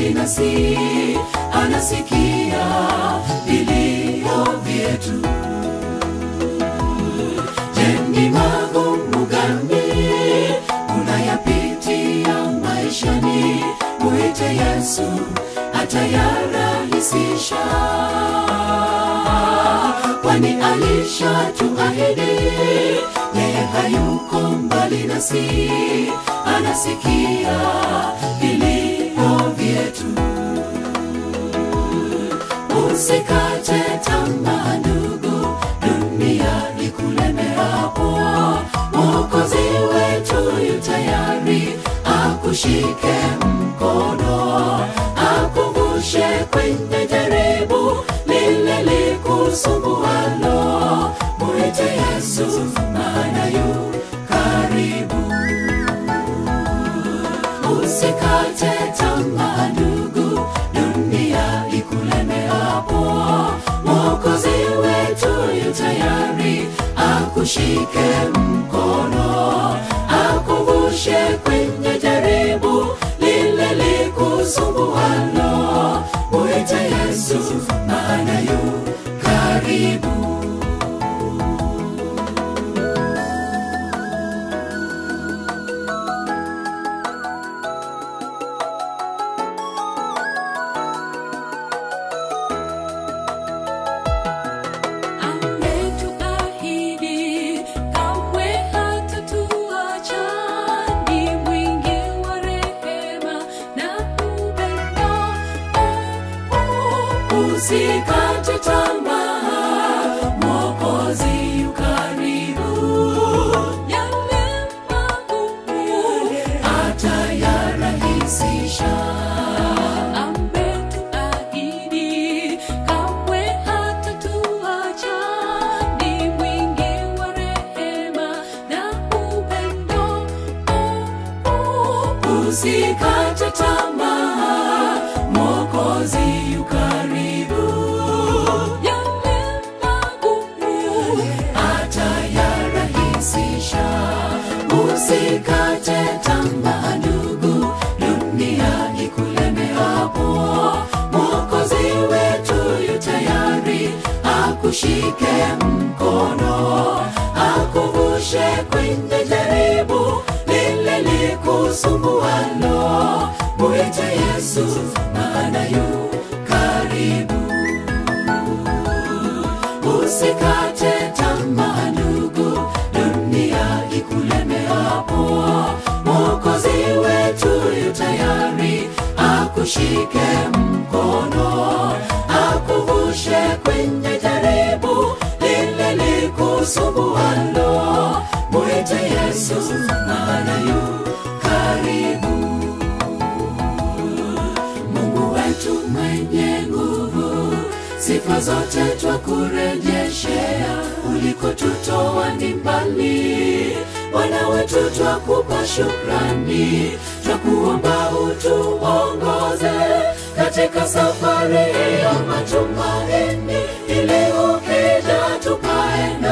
mbali nasi, anasikia vilio vyetu. Je, ni magumu gani unayapitia maishani? Mwite Yesu atayarahisisha, kwani alishatuahidi yeye hayuko mbali nasi, anasikia vilio vyetu. Usikate tamaa ndugu, dunia ikulemeapo, Mwokozi wetu yu tayari akushike mkono, akuvushe kwenye jaribu lile likusumbualo. Mwite Yesu, maana yu karibu. Usikate tamaa ndugu, dunia ikulemeapo, Mwokozi wetu yu tayari akushike mkono, akuvushe kwenye jaribu lile likusumbualo. Mwite Yesu, maana yu karibu. Ametuahidi kamwe hatatuacha, ni mwingi wa rehema na upendo. Usikate tamaa, Mwokozi yu karibu, Yale magumu atayarahisisha. ametuahidi kamwe hatatuacha, ni mwingi wa rehema na upendo. Usikate tamaa, Mwokozi yu karibu, Yale magumu atayarahisisha. Usikate tamaa ndugu, dunia ikulemeapo, Mwokozi wetu yu tayari akushike mkono, akuvushe kwenye jaribu lile likusumbualo. Mwite Yesu, maana yu karibu. Usikate tamaa ndugu, dunia ikulemeapo, Mwokozi wetu yu tayari akushike mkono, akuvushe kwenye jaribu lile likusumbualo. Mwite Yesu, maana yu karibu. Mungu wetu mwenye nguvu, sifa zote twakurejeshea, ulikotutoa ni mbali. Bwana wetu twakupa shukrani, twakuomba utuongoze katika safari ya matumaini, ili ukija tupae